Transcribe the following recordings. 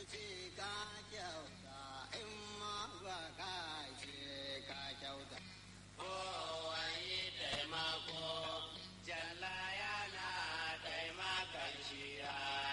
ce ka kyauta in ma ba ka ce ka kyauta. Kowaye taimako, jalla yana taimakon shi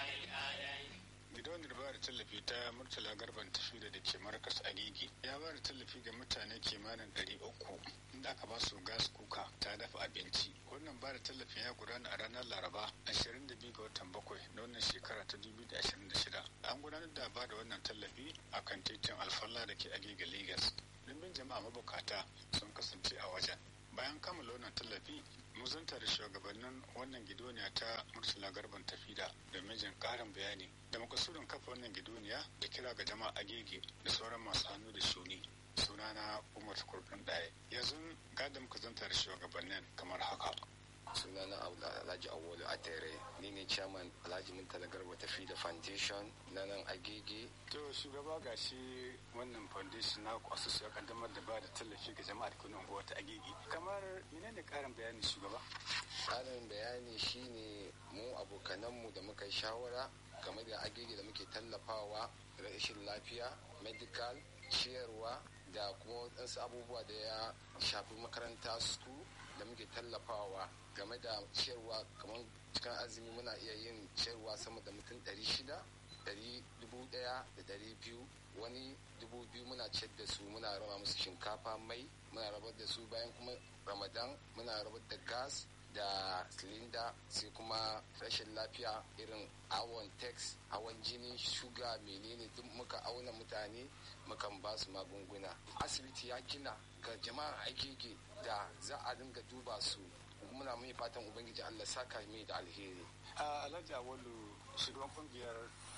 gidauniyar ba da tallafi ta murtala garban tafi da ke markas agigi ya ba da tallafi ga mutane kimanin ɗari uku inda aka ba su gas kuka ta dafa abinci wannan ba da tallafin ya gudana a ranar laraba 22 ga watan bakwai na wannan shekara ta 2026 an gudanar da ba da wannan tallafi a kan titin alfalla da ke agigi lagos dimbin jama'a mabukata sun kasance a wajen bayan kammala wannan tallafi muzanta da shugabannin wannan gidoniya ta murtala garban tafida da mijin karin bayani da makasudin kafa wannan gidoniya da kira ga jama'a agege da sauran masu hannu da shuni sunana umar kurɗin ɗaya yanzu gada muka zanta da shugabannin kamar haka sunana alhaji awolu atere ni ne chairman alhaji murtala garba tafi da foundation na nan agege to shugaba ga shi wannan foundation na ku asusu ya kaddamar da ba da tallafi ga jama'a da kunan unguwa ta agege kamar menene karin bayani shugaba ƙarin bayani shine mu abokananmu da muka yi shawara game da agege da muke tallafawa rashin lafiya medical ciyarwa da kuma wadansu abubuwa da ya shafi makaranta su da muke tallafawa game da ciyarwa kamar cikin azumi muna iya yin ciyarwa sama da mutum 600 ɗari dubu ɗaya da ɗari biyu wani dubu biyu muna ciyar da su muna raba musu shinkafa mai muna rabar da su bayan kuma ramadan muna rabar da gas da silinda sai kuma rashin lafiya irin awon tex hawan jini shuga menene duk muka auna mutane mukan ba su magunguna asibiti ya gina ga jama'a aiki da za a dinga duba su muna mai fatan ubangiji allah saka mai da alheri alhaji awalu shugaban kungiyar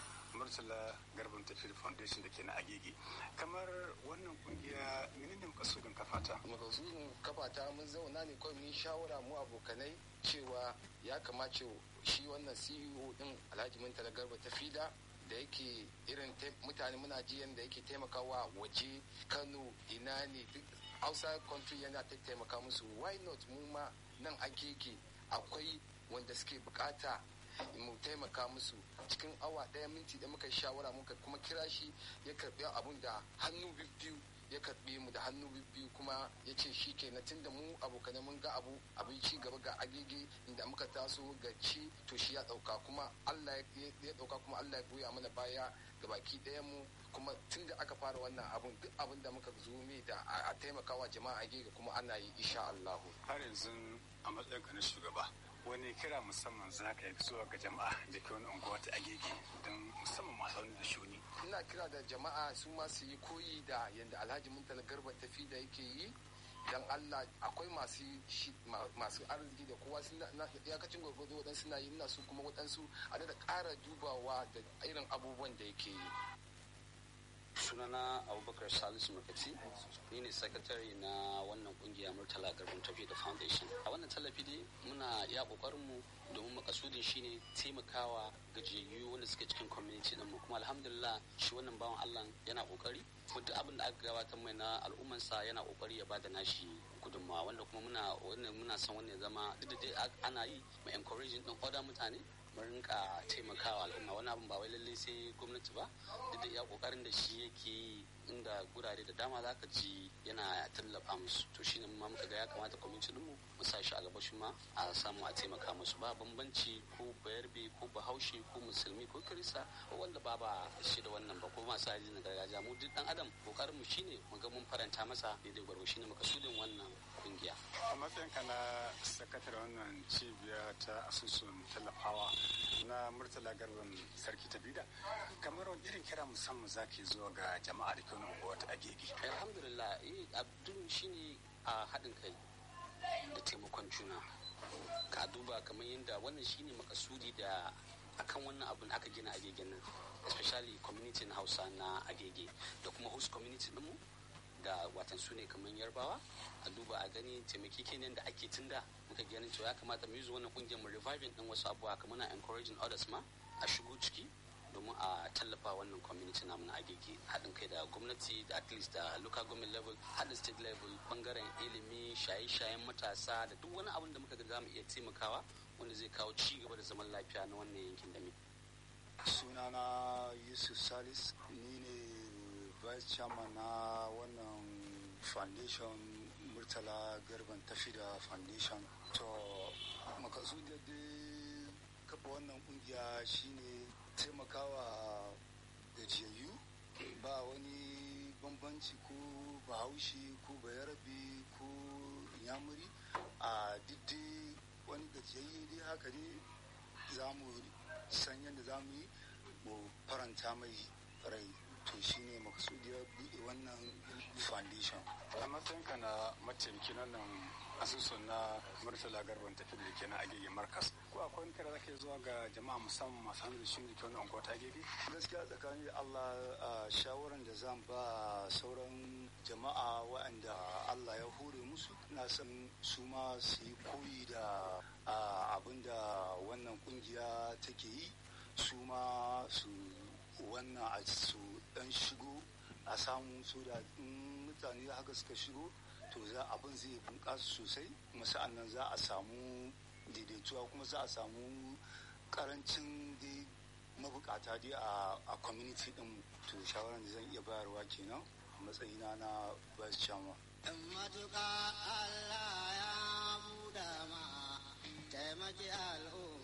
murtala garban tafiyar foundation da ke na agege kamar wannan kungiya menene makasudin kafata makasudin kafata mun zauna ne kawai mun shawara mu abokanai cewa ya kamace shi wannan ceo din alhaji murtala garba tafida da yake irin mutane muna ji yadda yake taimakawa waje kano ina ne duk outside country yana taimaka musu why not mu ma nan agege akwai wanda suke bukata mu taimaka musu cikin awa ɗaya minti da muka shawara muka kuma kira shi ya karɓi abun da hannu biyu ya karɓe mu da hannu biyu kuma ya ce shi ke na tunda mu abokanai mun ga abu abin ci gaba ga agege inda muka taso ga ci to shi ya ɗauka kuma Allah ya ɗauka kuma Allah ya goya mana baya ga baki ɗayan mu kuma tunda aka fara wannan abun duk abin da muka zo mai da a taimakawa jama'a agege kuma ana yi insha Allah har yanzu a matsayin ka na shugaba wani kira musamman za ka yi zuwa ga jama'a da ke wani unguwa ta agege don musamman masu wani da shuni. ina kira da jama'a su ma su yi koyi da yadda alhaji muntala garba tafi da yake yi dan Allah akwai masu masu arziki da kowa suna iyakacin gwargwado waɗansu na yi ina su kuma waɗansu a da ƙara dubawa da irin abubuwan da yake yi sunana abubakar salisu makati ni ne sakatare na wannan kungiya murtala garbin tafi da foundation a wannan tallafi dai muna ya kokarin mu domin makasudin shine taimakawa gajiyayyu wanda suke cikin community din mu kuma alhamdulillah shi wannan bawan Allah yana kokari kuma duk abin da aka gabatar mai na al'ummansa yana kokari ya bada nashi gudunmawa wanda kuma muna wannan muna son wannan zama duk da dai ana yi mu encouraging din other mutane mu rinka taimakawa al'umma wani abin ba wai lallai sai gwamnati ba duk da iya kokarin da shi yake inda gurare da dama zaka ji yana tallafa musu to shine ma muka ga ya kamata kwamitin mu mu sa shi a gaba shi ma a samu a taimaka musu ba bambanci ko bayarbe ko bahaushe ko musulmi ko kirista ko wanda ba ba shi da wannan ba ko masu aji na gargajiya mu duk dan adam kokarin mu shine mu ga mun faranta masa daidai gwarwa shine makasudin wannan kungiya a matsayin ka na sakatar wannan cibiya ta asusun tallafawa na murtala garban sarki tabida kamar wani irin kira musamman zaki zuwa ga jama'a da kyau unguwa ta agege alhamdulillah eh abdul shine a haɗin kai da taimakon juna ka duba kamar yadda wannan shine makasudi da akan wannan abun aka gina agegen nan especially community na hausa na agege da kuma host community ɗinmu da watan su ne kamar yarbawa a duba a gani taimakekeniyan da ake tunda muka ganin cewa ya kamata mu yi wannan kungiyar mu reviving din wasu abubuwa kamar na encouraging others ma a shigo ciki domin a tallafa wannan community namu na agege haɗin kai da gwamnati da at least da local government level haɗin state level bangaren ilimi shaye-shayen matasa da duk wani abin da muka ga za mu iya taimakawa wanda zai kawo ci gaba da zaman lafiya na wannan yankin da muke sunana yusuf salis ni ne vice chairman na wannan foundation murtala garban tafi da foundation to makasudin dai kafa wannan kungiya shine taimakawa gajiyayyu ba wani bambanci ko bahaushe ko bayarabe ko yamuri a diddi wani gajiyayye dai haka ne za mu san yadda za mu yi mu faranta mai rai to shine makasudiyar buɗe wannan foundation a matsayinka na mataimaki nan asusun na murtala garban tafi da ke na agege markas ko akwai wani kira zaka zuwa ga jama'a musamman masu hannu da shi da ke wani unguwa ta agege gaskiya tsakanin da allah a shawaran da zan ba sauran jama'a waɗanda allah ya hore musu na san su ma su yi koyi da abin da wannan kungiya take yi su ma su wannan a su dan shigo a samu su da mutane haka suka shigo to za abin zai bunƙasa sosai kuma sa'an nan za a samu daidaituwa kuma za a samu karancin dai mabukata dai a community din to shawaran da zan iya bayarwa kenan a matsayina na vice chairman in matuƙa Allah ya buɗa ma taimaki al'umma